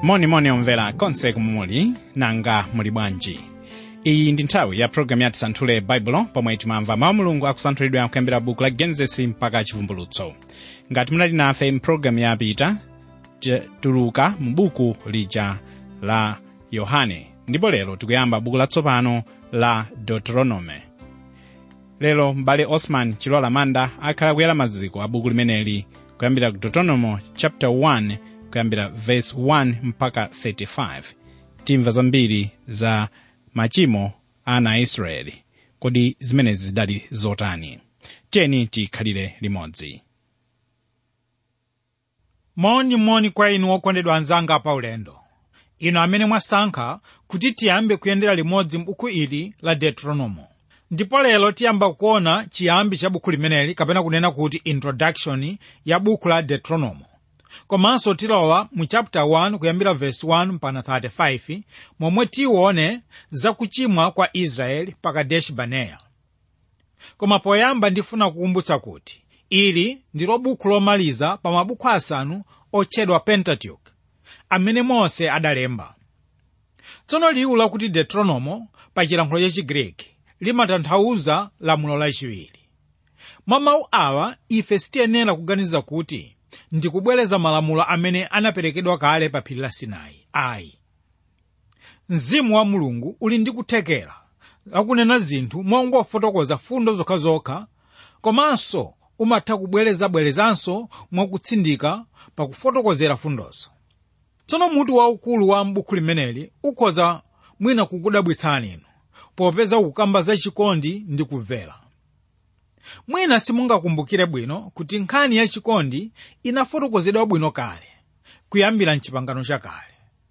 monimoni omvera konse kumwe muli nanga muli bwanji iyi ndi nthawi ya programu yati santhule baibulo pomwe timamva mawu mulungu akusanthulidwa kuyambira buku la genesisi mpaka chivumbulutso ngati munali nafe mpulogalamu yapita tuluka mu buku lija la yohane ndipo lero tikuyamba buku latsopano la deuteronome lero m'bale osman chilola manda akhala kuyera maziko a buku limeneli kuyambira ku deuteronomo chapter 1 kuyambira verse 1 mpaka 35 timva zambiri za machimo a ana a israeli kodi zimenezi zidali zotani tiyeni tikhalire limodzi moni kwa inu okondedwa anzanga pa ulendo inu amene mwasankha kuti tiyambe kuyendera limodzi m'buku ili la deuteronomo ndipo lero tiyamba kuona chiyambi cha buku limeneli kapena kunena kuti introduction ya buku la deuteronomo komanso tilowa mu chapter 1 kuyambira verse 1 mpaka 35 momwe tione za kuchimwa kwa israeli pa kadeshi baneya koma poyamba ndifuna kukumbutsa kuti ili ndilo buku lomaliza pa mabuku asanu otchedwa pentateuch amene mose adalemba tsono liwu lakuti deuteronomo pa chilankhulo cha chigreki limatanthauza lamulo lachiwiri mwa mawu awa ife sitiyenera kuganiza kuti ndikubwereza malamulo amene anaperekedwa kale pa phiri la sinai ayi mzimu wa mulungu uli ndi kuthekera lakunena zinthu mongofotokoza fundo zokhazokha komanso umatha kubwerezabwerezanso mwakutsindika pakufotokozera fundozo tsono mutu waukulu wa m'buku limeneli ukhoza mwina kukudabwitsani inu popeza ukukamba za chikondi ndi kumvera mwina simungakumbukire bwino kuti nkhani ya chikondi inafotokozedwa bwino kale kuyambira mchipangano chakale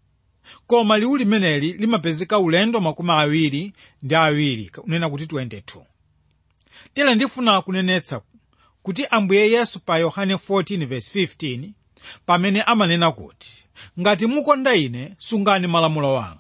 koma liwu limeneli limapezeka ulendo makumi awiri ndi awiri kunena kuti 22 tere ndifuna kunenetsa kuti ambuye yesu pa yohane 14:15 pamene amanena kuti ngati mukonda ine sungani malamulo wanga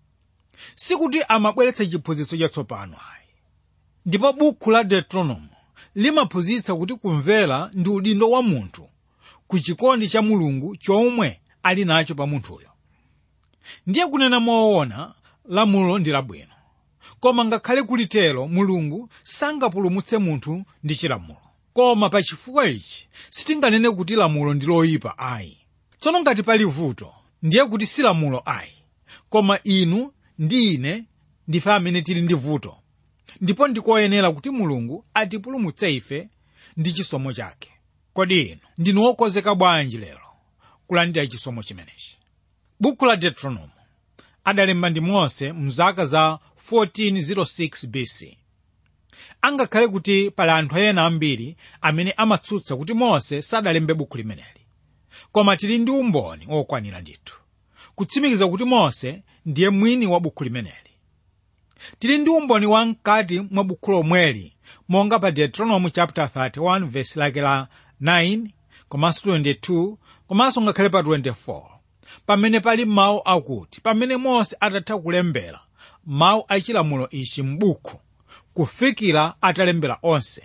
sikuti amabweretsa chiphunzitso chatsopano ayi ndipo buku la deuteronomo limaphunzitsa kuti kumvera ndi udindo wa munthu ku chikondi cha mulungu chomwe ali nacho pa munthuyo ndiye kunena moona lamulo ndi labwino koma ngakhale kulitero mulungu sangapulumutse munthu ndi chilamulo koma pa chifukwa ichi sitinganene kuti lamulo ndi loyipa ayi tsono ngati pali vuto ndiye kuti si lamulo ayi koma inu ndi ine ndife amene tili ndi vuto ndipo ndikoyenera kuti mulungu atipulumutse ife ndi chisomo chake kodi inu ndinu wokonzeka bwanji lero kulandira chisomo chimenechi buku la deuteronomo adalemba ndi mose mzaka za 1406 bc angakhale kuti pali anthu ena ambiri amene amatsutsa kuti mose sadalembe buku limeneli koma tili ndi umboni wokwanira ndithu kutsimikiza kuti mose ndiye mwini wa buku limeneli tili ndi umboni wa mkati mwa buku lomweli monga pa deuteronomy chapter 31 verse lake la 9 komanso 22 komanso ngakhale pa 24 pamene pali mawu akuti pamene mose atatha kulembera mawu achilamulo ichi m'buku kufikira atalembera onse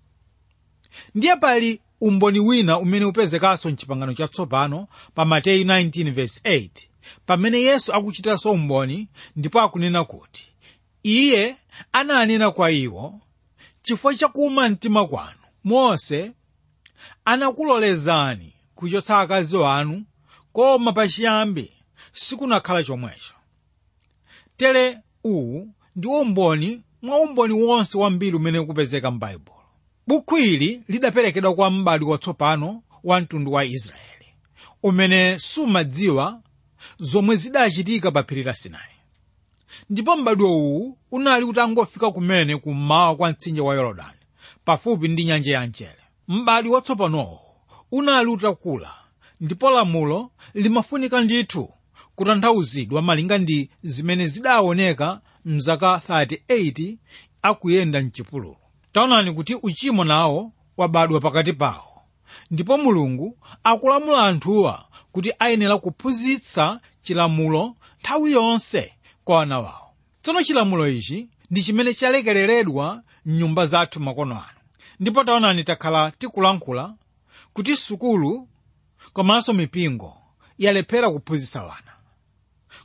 ndiye pali umboni wina umene upezekanso mchipangano chatsopano pa mateyu 19 verse 8 pamene yesu akuchitanso umboni ndipo akunena kuti iye ananena kwa iwo chifukwa chakuuma mtima kwanu mose anakulolezani kuchotsa akazi wanu koma pachiyambi sikunakhala chomwecho tere uwu ndi umboni mwa umboni wonse wambiri umene ukupezeka m'baibulo bukhu ili lidaperekedwa kwa m'bado watsopano wa mtundu wa israeli umene sumadziwa zomwe zidachitika pa phiri la sinai ndipo m'bado uwu unali utangofika kumene kummawa kwa mtsinje wa yorodani pafupi ndi nyanja ya mchere m'bado watsopanowo unali utakula ndipo lamulo limafunika ndithu kutanthauzidwa malinga ndi zimene zidaoneka mzaka 38 akuyenda mchipululu taonani kuti uchimo nawo wabadwa pakati pawo ndipo mulungu akulamula anthuwa kuti ayenera kuphunzitsa chilamulo nthawi yonse kwa ana wawo tsono chilamulo ichi ndi chimene chalekereredwa mnyumba zathu makono ano ndipo taonani takhala tikulankhula kuti sukulu komanso mipingo yalephera kuphunzitsa wana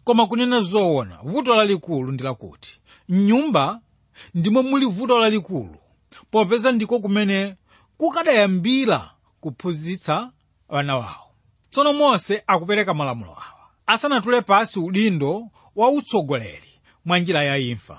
koma kunena zoona vuto lalikulu ndi lakuti mnyumba ndimo muli vuto lalikulu popeza ndiko kumene kukadayambira kuphunzitsa ana wawo tsono mose akupereka malamulo awa asanatule pasi udindo wa utsogoleri mwa njira ya imfa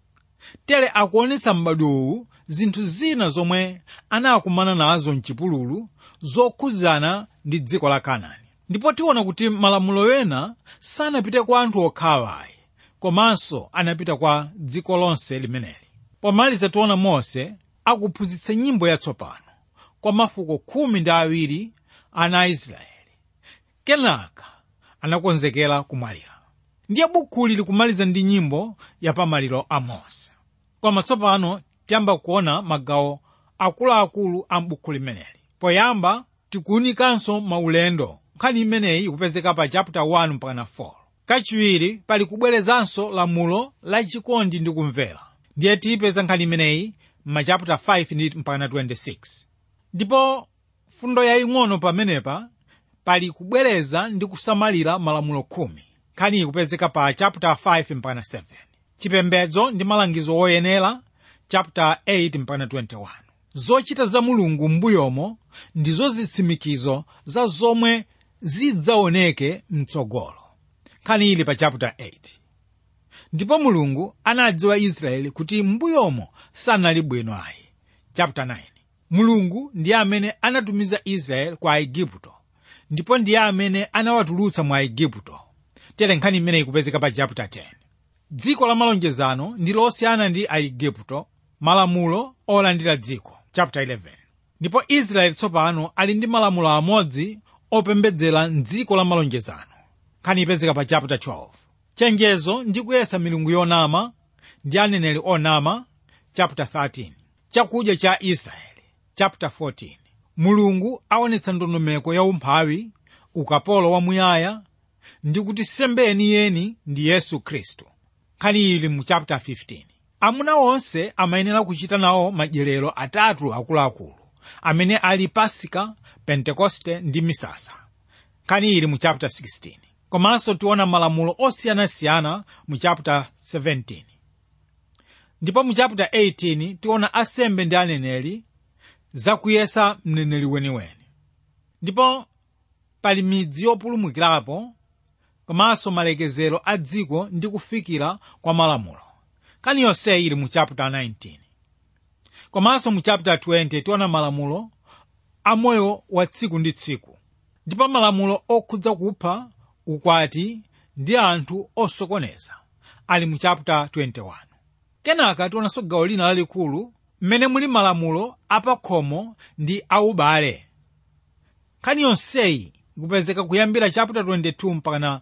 tere akuonetsa m'badwowu zinthu zina zomwe anakumana nazo mchipululu zokhudzana ndi dziko la kanaani ndipo tiona kuti malamulo ena sanapite kwa anthu okhawa ayi komanso anapita kwa dziko lonse limeneli pomaliza tiona mose akuphunzitsa nyimbo yatsopano kwa mafuko khumi ndi awiri ana a israeli kenaka anakonzekera kumwalira ndiye bukhuli likumaliza ndi nyimbo ya pamaliro a mose koma tsopano tiyamba kuona magawo akuluakulu a m'buku limeneli poyamba tikuwunikanso maulendo nkhani imeneyi ikupezeka pa chapter 1 mpaka 4 kachiwiri pali kubwerezanso lamulo la chikondi ndi kumvera ndiye tiyipeza nkhani imeneyi m'machaputa 5 ndi mpaka 26 ndipo fundo yaying'ono pamenepa pali kubwereza ndi kusamalira malamulo khumi nkhani ikupezeka pa chapter 5 mpaka 7 chipembedzo ndi malangizo woyenera chapter 8 mpaka 21 zochita za mulungu m'mbuyomo ndizo zitsimikizo za zomwe zidzaoneke mtsogolo nkhani ili pa chapter 8 ndipo mulungu anadziwa israeli kuti m'mbuyomo sanali bwino ayi chapter 9 mulungu ndiye amene anatumiza israeli kwa aigupto ndipo ndiye amene anawatulutsa mwa aigupto tere nkhani imene ikupezeka pa chapter 10 dziko la malonjezano ndi losiyana ndi aigupto malamulo olandira dziko chapter 11 ndipo israeli tsopano ali ndi malamulo amodzi opembedzera mdziko la malonjezano nkhani ipezeka pa chapter 12 chenjezo ndi kuyesa milungu yonama ndi aneneri onama chapter 13 chakudya cha israeli chapter 14 mulungu aonetsa ndondomeko ya umphawi ukapolo wamuyaya ndi kuti nsembe yeniyeni ndi yesu khristu nkhani ili mu chapter 15 amuna onse amayenera kuchita nawo madyerero atatu akuluakulu amene ali pasika pentekoste ndi misasa nkhani ili mu chapter 16 komanso tiona malamulo osiyanasiyana mu chapter 17 ndipo mu chapter 18 tiona asembe ndi aneneri zakuyesa mneneri weniweni ndipo pali midzi yopulumukirapo komanso malekezero a dziko ndi kufikira kwa malamulo nkhani yonseyi ili mu chapter 19 komanso mu chapter 20 tiona malamulo a moyo wa tsiku ndi tsiku ndipo malamulo okhudza kupha ukwati ndi anthu osokoneza ali mu chapter 21 kenaka tionanso gawo lina lalikulu mmene muli malamulo apakhomo ndi aubale nkhani yonseyi ikupezeka kuyambira chapter 22 mpaka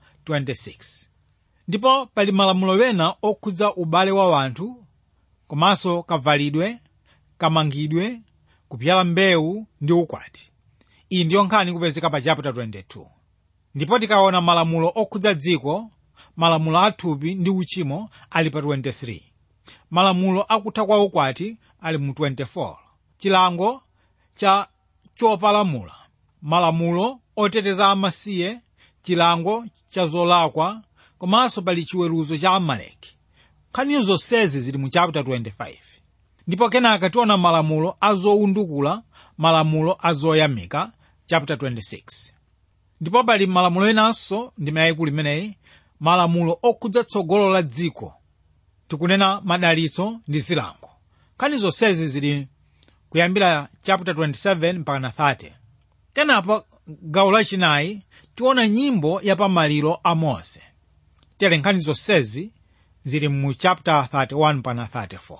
26 ndipo pali malamulo wena okhudza ubale wa wanthu komanso kavalidwe kamangidwe kupyala mbewu ndi ukwati iyi ndiyo nkhani ikupezeka pa chapter 22 ndipo tikaona malamulo okhudza dziko malamulo athupi ndi uchimo ali pa 23 malamulo akutha kwa ukwati ali mu 24 chilango cha chopalamula malamulo oteteza amasiye chilango cha zolakwa komanso pali chiweruzo cha amaleki nkhanizo zonsezi zili mu chapter 25 ndipo kenaka tiona malamulo azowundukula malamulo azoyamika chapter 26 ndipo pali malamulo enanso ndi mayikulu imeneyi malamulo okhudza tsogolo la dziko tikunena madalitso ndi zilango nkhani zonsezi zili kuyambira chapter 27 mpaka 30 kenapo gawo lachinayi tiona nyimbo ya pamaliro a mose tere nkhani zonsezi zili mu chapter 31 mpaka 34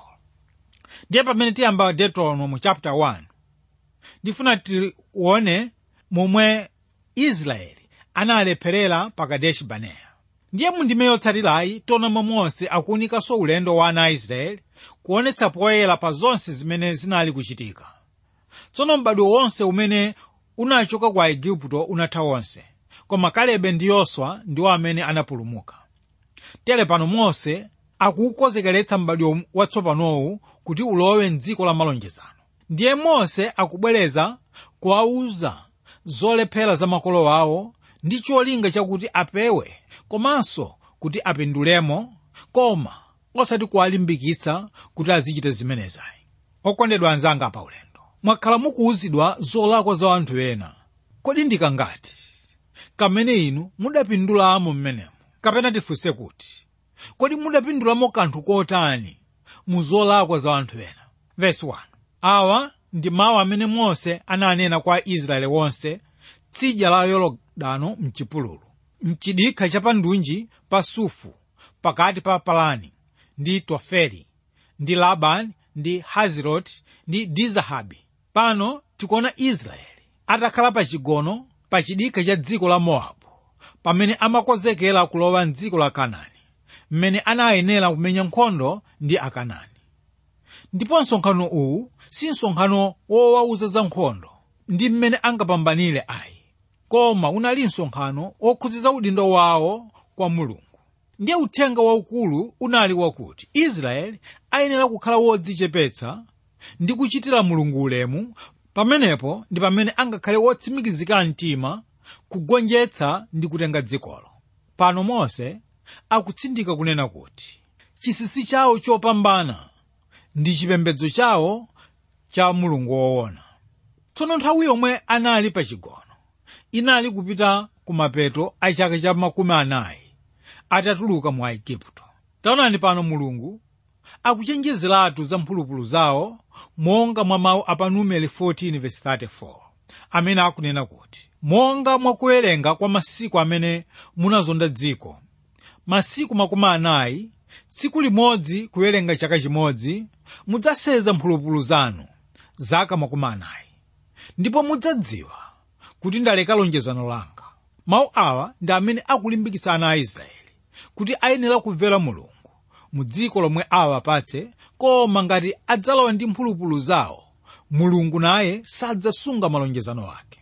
ndiye pamene tiyamba deuteronomy mu chapter 1 ndifuna tione momwe israeli analepherera pa kadeshi barinea ndiye mundime yotsatirayi tiona mose akuwunikanso ulendo wa ana a israeli kuonetsa poyera pa zonse zimene zinali kuchitika tsono m'badwo wonse umene unachoka kwa igupto unatha wonse koma kalebe ndi yoswa ndiwo amene anapulumuka tere pano mose akuwukonzekeretsa m'badwo watsopanowu kuti ulowe mdziko la malonjezano ndiye mose akubwereza kuwawuza zolephera za makolo awo ndi cholinga chakuti apewe komanso kuti apindulemo koma osati kuwalimbikitsa kuti azichita zimenezayi okondedwa anzanga pa ulendo mwakhala mukuwuzidwa zolakwa za anthu ena kodi ndikangati kamene inu mudapindulamo mmenemo kapena tifunse kuti kodi mudapindulamo kanthu kotani mu zolakwa za anthu ena vesi 1 awa ndi mawu amene mose ananena kwa israeli wonse tsidya la yorodano mchipululu mchidikha chapandunji pa sufu pakati pa palani ndi tofeli ndi labani ndi haziroti ndi dizahabi pano tikuona israeli atakhala pa chigono pa chidikha cha dziko la mowabu pamene amakonzekera kulowa mdziko la kanaani mmene anayenera kumenya nkhondo ndi akanani ndipo msonkhano uwu si msonkhano wowauza za nkhondo ndi mmene angapambanire ayi koma unali msonkhano wokhudziza udindo wawo kwa mulungu ndiye uthenga waukulu unali wakuti israeli ayenera kukhala wodzichepetsa ndi kuchitira mulungu ulemu pamenepo ndi pamene angakhale wotsimikizika mtima kugonjetsa ndi kutenga dzikolo pano mose akutsindika kunena kuti chisisi chawo chopambana ndi chipembedzo chawo cha mulungu woona tsono nthawi yomwe anali pa chigono inali kupita kumapeto a chaka cha makumi anayi atatuluka mu aigupto taonani pano mulungu akuchenjezeratu za mphulupulu zawo monga mwa mawu a pa numeri 14:34 amene akunena kuti monga mwakuwerenga kwa masiku amene munazonda dziko masiku makumi anayi tsiku limodzi kuwerenga chaka chimodzi mudzaseza mphulupulu zanu zaka makumi anayi ndipo mudzadziwa kuti ndaleka lonjezano langa mawu awa ndi amene akulimbikitsa ana a israeli kuti ayenera kumvera mulungu mu dziko lomwe awapatse koma ngati adzalowa ndi mphulupulu zawo mulungu naye sadzasunga malonjezano ake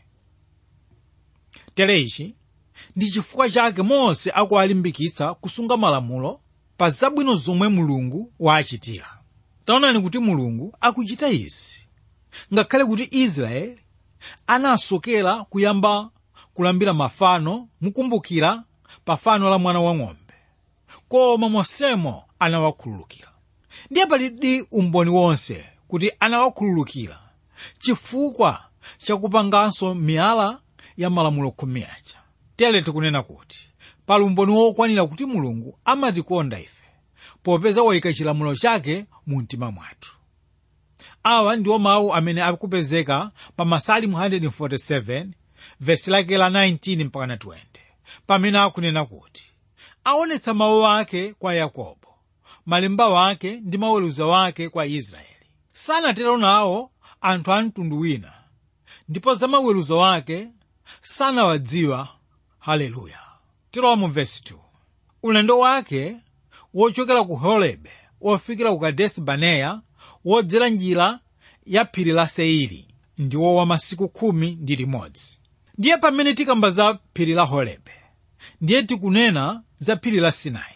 tere ichi ndi chifukwa chake mose akuwalimbikitsa kusunga malamulo pa zabwino zomwe mulungu waachitira taonani kuti mulungu akuchita izi ngakhale kuti israeli anasokera kuyamba kulambira mafano mukumbukira pa fano la mwana wang'ombe koma mosemo anawakhululukira ndiye palidi umboni wonse kuti anawakhululukira chifukwa chakupanganso miyala ya malamulo khumi aja tere tikunena kuti pali umboni wokwanira kuti mulungu amatikonda ife popeza wayika chilamulo chake mu mtima mwathu awa ndiwo mawu amene akupezeka pa masalimu 147 vesi lake la 19 mpaka 20 pamene akunena kuti aonetsa mawu ake kwa yakobo malemba wake ndi maweruzo wake kwa israeli sanatero nawo anthu a mtundu wina ndipo za maweruzo wake sanawadziwa haleluya tilowa mu vesi 2 ulendo wake wochokera ku horebe wofikira ku kadesi baneya wodzera njira ya phiri la seiri ndiwo wa masiku khumi ndi limodzi ndiye pamene tikamba za phiri la horebe ndiye tikunena za phiri la sinai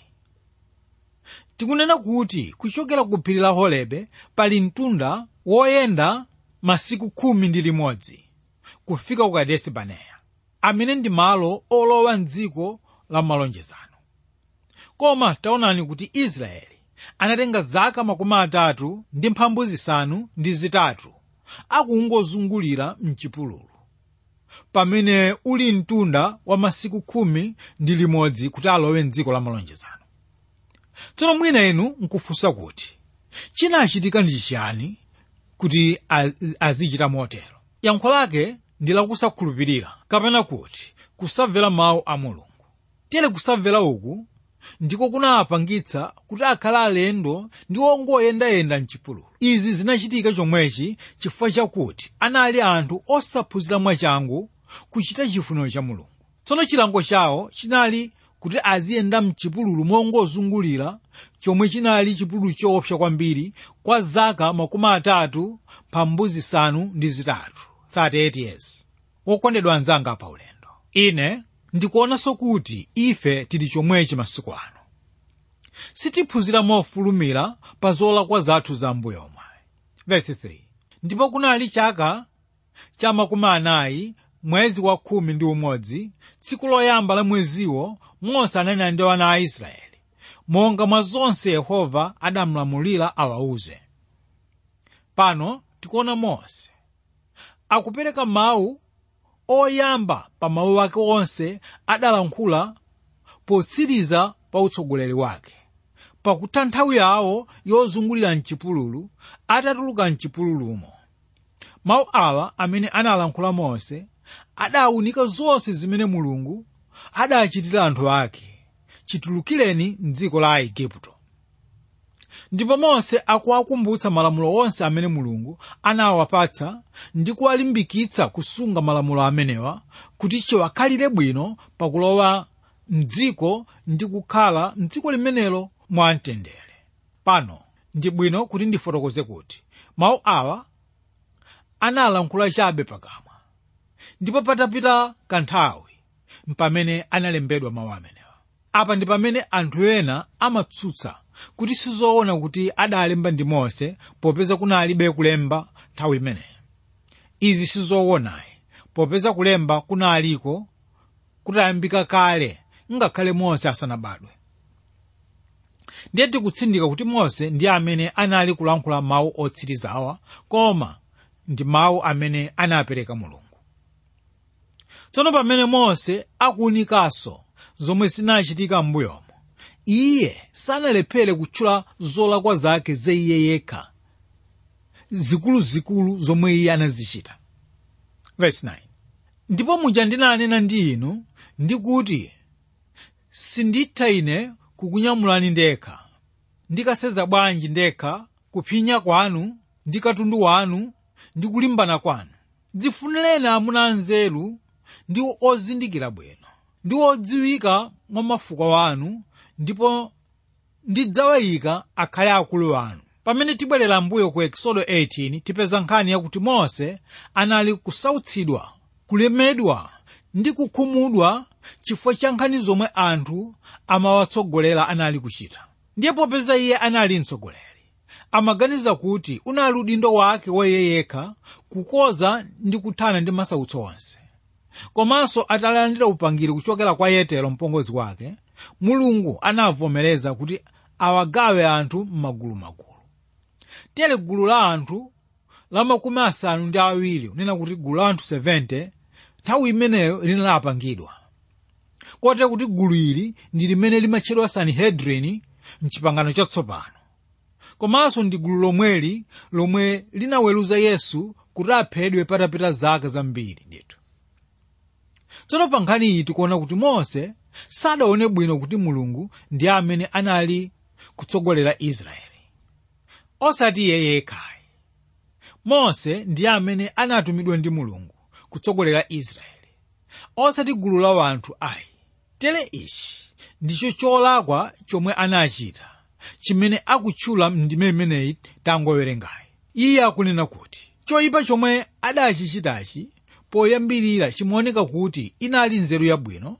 tikunena kuti kuchokera ku phiri la horebe pali mtunda woyenda masiku khumi ndi limodzi kufika ku kadesi baneya amene ndi malo olowa mdziko la malonjezano koma taonani kuti israeli anatenga zaka makumi atatu ndi mphambu zisanu ndi zitatu akungozungulira mchipululu pamene uli mtunda wa masiku khumi ndi limodzi kuti alowe mdziko la malonjezano tsono mwina inu nkufunsa kuti chinachitika ndi chiyani kuti azichita motero yankho lake ndi lakusakhulupirira kapena kuti kusamvera mawu a mulungu tere kusamvera uku ndiko kunawapangitsa kuti akhale alendo ndi ongoyendayenda mchipululu izi zinachitika chomwechi chifukwa chakuti anali anthu osaphunzira mwachangu kuchita chifuniro cha mulungu tsono chilango chawo chinali kuti aziyenda mchipululu mongozungulira chomwe chinali chipululu choopsa kwambiri kwa zaka makumi atatu mphambu zisanu ndi zitatu 38 years wokondedwa anzanga pa ulendo ine ndikuonanso kuti ife tili chomwechi masiku ano sitiphunzira mofulumira pa zolakwa zathu za mbuyo omwe verse 3 ndipo kunali chaka cha makumi anayi mwezi wa khumi ndi umodzi tsiku loyamba la mweziwo mose ananena ndi ana a israeli monga mwa zonse yehova adamulamulira awauze pano tikuona mose akupereka mawu oyamba pa mawu ake onse adalankhula potsiriza pa utsogoleri wake pakuti nthawi yawo yozungulira mchipululu atatuluka mchipululumo mawu awa amene analankhula mose adawunika zonse zimene mulungu adachitira anthu ake chitulukireni mdziko la aigupto ndipo mose akuwakumbutsa malamulo onse amene mulungu anawapatsa ndi kuwalimbikitsa kusunga malamulo amenewa kuti chiwakhalire bwino pakulowa mdziko ndi kukhala mdziko limenelo mwamtendere pano ndi bwino kuti ndifotokoze kuti mawu awa analankhula chabe pakamwa ndipo patapita kanthawi mpamene analembedwa mawu amenewa apa ndi pamene anthu ena amatsutsa kuti sizoona kuti adalemba ndi mose popeza kunalibe kulemba nthawi imeneyi izi sizoonayi popeza kulemba kunaliko kutayambika kale ngakhale mose asanabadwe ndiye tikutsindika kuti mose ndi amene anali kulankhula mawu otsirizawa koma ndi mawu amene anapereka mulungu tsono pamene mose akuwunikanso zomwe zinachitika m'mbuyomo iye sanalephere kutchula zolakwa zake za iye yekha zikuluzikulu zomwe iye anazichita Verse 9. ndipo muja ndinanena ndi inu ndikuti sinditha ine kukunyamulani ndekha ndikaseza bwanji ndekha kuphinya kwanu ndi katundu wanu ndi kulimbana kwanu dzifunireni amuna anzeru ndi ozindikira bwino ndi odziwika mwa mafuko wanu ndipo ndidzawayika akhale akulu anu pamene tibwerera mbuyo ku ekisodo 18 tipeza nkhani yakuti mose anali kusautsidwa kulemedwa ndi kukhumudwa chifukwa cha nkhani zomwe anthu amawatsogolera anali kuchita ndiye popeza iye anali mtsogoleri amaganiza kuti unali udindo wake wa iye yekha kukoza ndi kuthana ndi masautso onse komanso atalandira upangiri kuchokera kwa yetero mpongozi wake mulungu anavomereza kuti awagawe anthu m'magulumagulu tere gulu la anthu la makumi asanu ndi awiri unena kuti gulu la anthu 70 nthawi imeneyo linalapangidwa kote kuti gulu ili ndi limene limatchedwa sanhedrini mchipangano chatsopano komanso ndi gulu lomweli lomwe linaweruza yesu kuti aphedwe patapita zaka zambiri ndithu tsono pa nkhani iyi tikuona kuti mose sadaone bwino kuti mulungu ndi amene anali kutsogolera israeli osati iye yekhayi mose ndi amene anatumidwa ndi mulungu kutsogolera israeli osati gulu la wanthu ayi tere ichi ndicho cholakwa chomwe anachita chimene akutchula ndime imeneyi tangowerengayi iye akunena kuti choyipa chomwe adachichitachi poyambirira chimaoneka kuti inali nzeru yabwino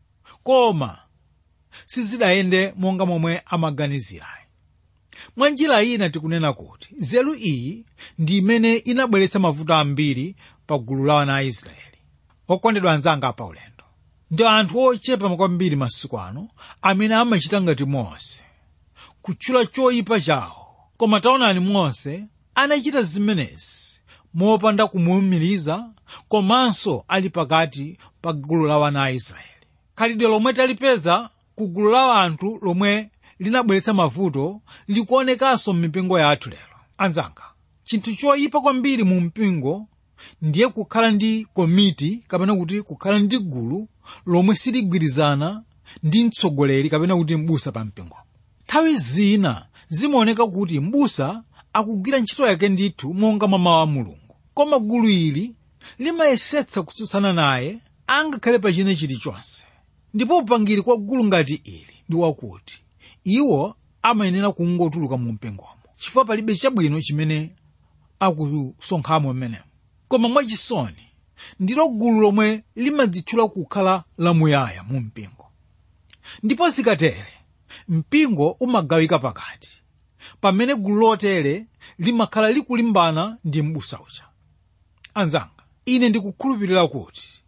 koma sizidayende monga momwe amaganizirayi mwa njira ina tikunena kuti nzeru iyi ndi imene inabweretsa mavuto ambiri pa gulu la ana a israeli okondedwa anzanga pa ulendo ndi anthu ochepa kwambiri masiku ano amene amachita ngati mose kutchula choyipa chawo koma taonani mose anachita zimenezi mopanda kumuwumiriza komanso ali pakati pa gulu la wana a israeli khalidwe lomwe talipeza ku gulu la anthu lomwe linabweretsa mavuto likuonekanso m'mipingo yathu lero anzanga chinthu choyipa kwambiri mu mpingo ndiye kukhala ndi komiti kapena kuti kukhala ndi gulu lomwe siligwirizana ndi mtsogoleri kapena kuti m'busa pa mpingo nthawi zina zimaoneka kuti m'busa akugwira ntchito yake ndithu monga mwa mawu a mulungu koma gulu ili limayesetsa kutsutsana naye angakhale pa china chilichonse ndipo upangiri kwa gulu ngati ili ndi wakuti iwo amayenera kungotuluka mu mpingomo chifukwa palibe chabwino chimene akusonkhamo mmenemo koma mwachisoni ndilo gulu lomwe limadzitchula kukhala lamuyaya mu mpingo ndipo zikatere mpingo umagawika pakati pamene gulu lotere limakhala likulimbana ndi m'busa uja anzanga ine ndikukhulupirira kuti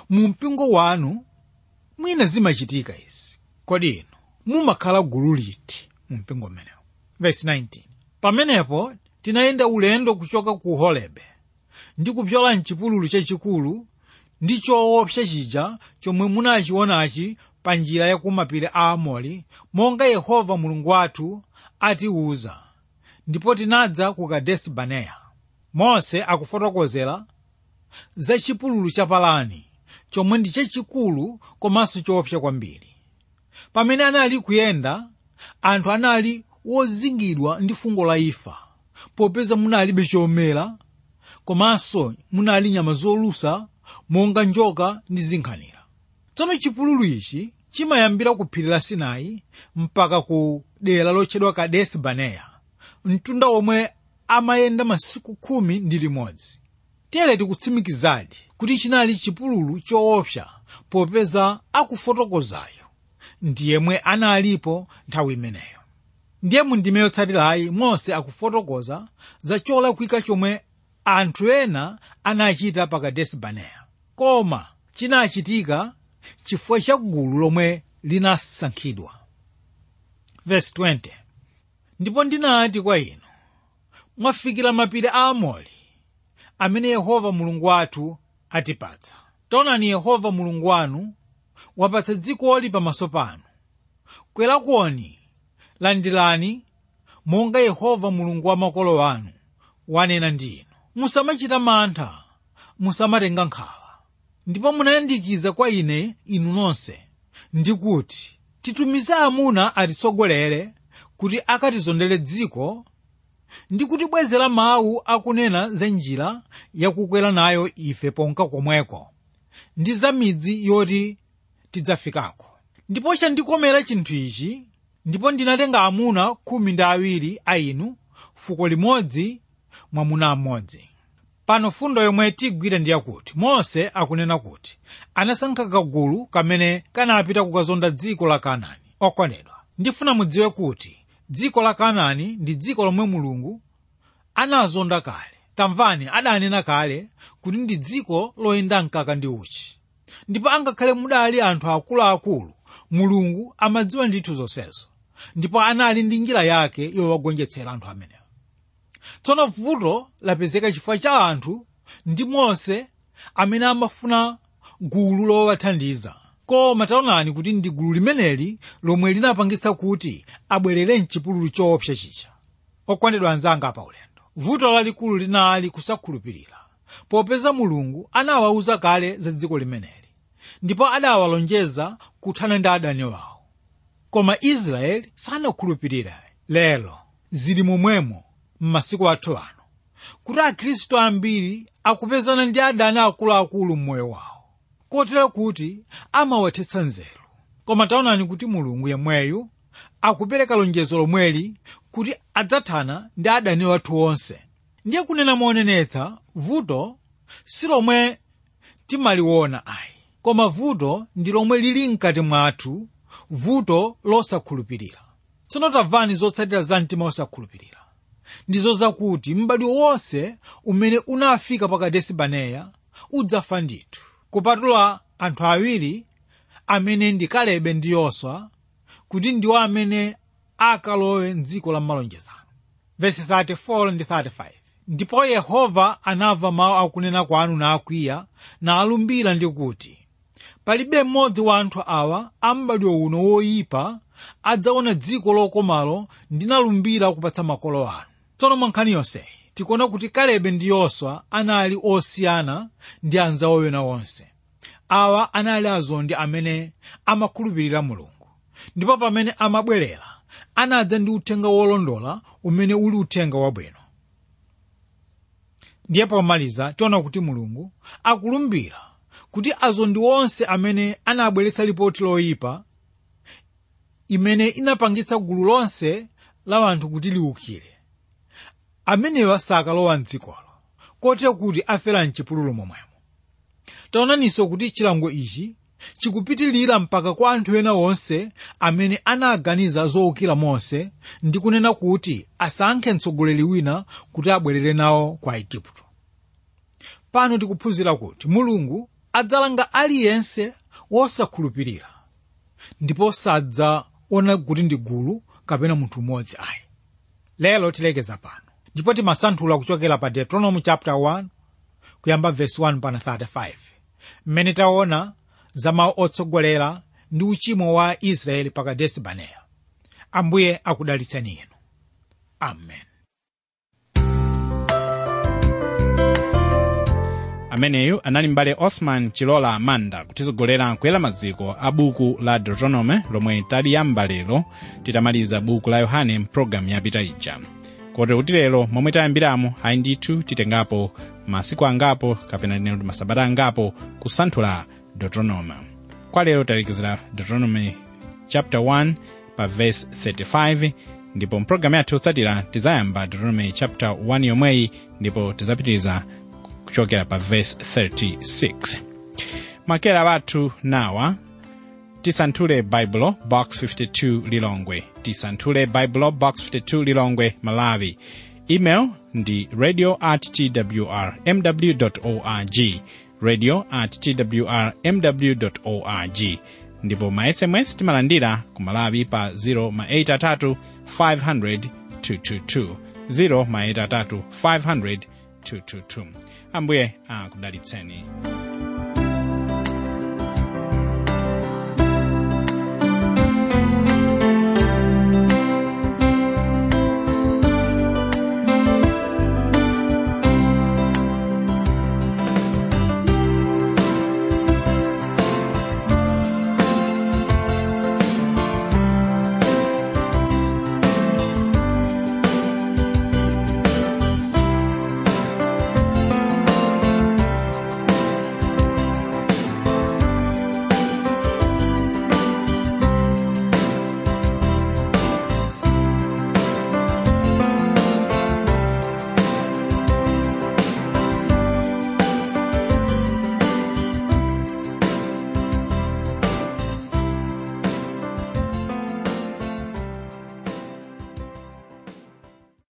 mu mpingo wanu mwina zimachitika izi kodi inu mumakhala gulu liti mu mpingo mmenewu verse 19 pamenepo tinayenda ulendo kuchoka ku horebe ndi kupyola mchipululu chachikulu ndi choopsa chija chomwe munachionachi pa njira ya kumapiri a amori monga yehova mulungu wathu atiwuza ndipo tinadza ku kadesi baneya mose akufotokozera za chipululu cha parani chomwe ndi chachikulu komanso choopsa kwambiri pamene anali kuyenda anthu anali wozingidwa ndi fungo la imfa popeza munalibe chomera komanso munali nyama zolusa monga njoka ndi zinkhanira tsono chipululu ichi chimayambira ku phiri la sinai mpaka ku dera lotchedwa kadesi baneya mtunda omwe amayenda masiku khumi ndi limodzi tiyere tikutsimikizadi kuti chinali chipululu choopsa popeza akufotokozayo ndi yemwe analipo nthawi imeneyo ndiye mu ndime yotsatirayi mose akufotokoza za cholakwika chomwe anthu ena anachita pa kadesi baneya koma chinachitika chifukwa cha gulu lomwe linasankhidwa verse 20 ndipo ndinati kwa inu mwafikira mapiri a amori amene yehova mulungu wathu atipatsa taonani yehova mulungu wanu wapatsa dzikoli pamaso panu kwerakoni landirani monga yehova mulungu wa makolo anu wanena ndi inu musamachita mantha musamatenga nkhawa ndipo munayandikiza kwa ine inu nonse ndikuti titumize amuna atitsogolere kuti akatizondere dziko ndi kutibwezera mawu akunena za njira yakukwera nayo ife ponka komweko ndi za midzi yoti tidzafikako ndipo chandikomera chinthu ichi ndipo ndinatenga amuna khumi ndi awiri a inu fuko limodzi mwamuna mmodzi pano fundo yomwe tigwira ndi yakuti mose akunena kuti anasankha kagulu kamene kanapita kukazonda dziko la kanaani okondedwa ndifuna mudziwe kuti dziko la kanaani ndi dziko lomwe mulungu anazonda kale tamvani adanena kale kuti ndi dziko loyenda mkaka ndi uchi ndipo angakhale mudali anthu akuluakulu mulungu amadziwa ndithu zonsezo ndipo anali ndi njira yake yowagonjetsera anthu amenewo tsono vuto lapezeka chifukwa cha anthu ndi mose amene amafuna gulu lowathandiza koma taonani kuti ndi gulu limeneli lomwe linapangitsa kuti abwerere mchipululu choopsa chicha okondedwa anzanga pa ulendo vuto lalikulu linali kusakhulupirira popeza mulungu anawawuza kale za dziko limeneli ndipo adawalonjeza kuthana ndi adani wawo koma israeli sanakhulupirire lero zili momwemo m'masiku athu ano kuti akhristu ambiri akupezana ndi adani akuluakulu m'moyo wawo kotero kuti amawathetsa nzeru koma taonani kuti mulungu yemweyu akupereka lonjezo lomweli kuti adzathana ndi adani wathu onse ndiye kunena monenetsa vuto si lomwe timaliona ayi koma vuto ndi lomwe lili mkati mwathu vuto losakhulupirira tsono tamvani zotsatira za mtima wosakhulupirira ndizo zakuti m'badwo wonse umene unafika pa kadesi baneya udzafa ndithu kupatula anthu awiri amene ndi kalebe ndi yoswa kuti ndiwo amene akalowe mdziko la malonjezano verse 34 ndi 35 ndipo yehova anamva mawu akunena kwanu nakwiya nalumbira ndi kuti palibe mmodzi wa anthu awa a m'badwo uno woyipa adzaona dziko lokomalo ndinalumbira kupatsa makolo anu tsono mwa nkhani yonseyi tikuona kuti kalebe ndi yoswa anali osiyana ndi anzawo ena onse awa anali azondi amene amakhulupirira mulungu ndipo pamene amabwerera anadza ndi uthenga wolondola umene uli uthenga wabwino ndiye pomaliza tiona kuti mulungu akulumbira kuti azondi onse amene anabweretsa lipoti loyipa imene inapangitsa gulu lonse la anthu kuti liwukire amenewa sakalowa mdzikolo kotero kuti afera mchipululu momwemo taonaninso kuti chilango ichi chikupitilira mpaka kwa anthu ena onse amene anaganiza zowukira mose ndi kunena kuti asankhe mtsogoleri wina kuti abwerere nawo kwa igupto pano tikuphunzira kuti mulungu adzalanga aliyense wosakhulupirira ndipo sadzaona kuti ndi gulu kapena munthu mmodzi ayi lero tilekeza pano ndipo timasanthula kuchokera pa deuteronomy chapter 1 kuyamba verse 1 pana 35 mmene taona za mawu otsogolera ndi uchimo wa israeli pa kadesi baneya ambuye akudalitseni inu amen ameneyu anali mbale osman chilola manda kutitsogolera kuyera maziko a buku la deuteronomy lomwe taliyamba lero titamaliza buku la yohane mpulogalamu yapita ija kotero kuti lero momwe tayambiramo ayi ndithu titengapo masiku angapo kapena tinene kuti masabata angapo kusanthula deuteronomy kwa lero talekezera deuteronomy chapter 1 pa verse 35 ndipo mpulogalamu yathu yotsatira tizayamba deuteronomy chapter 1 yomweyi ndipo tizapitiriza kuchokera pa verse 36 makera bathu nawa tisanthule baibulo box 52 lilongwe tisanthule baibulo box 52 lilongwe malawi email ndi radio at twr mw org radio at twr mw org ndipo ma sms timalandira ku malawi pa 0 ma 83 500 222 0 ma 83 500 222 ambuye akudalitseni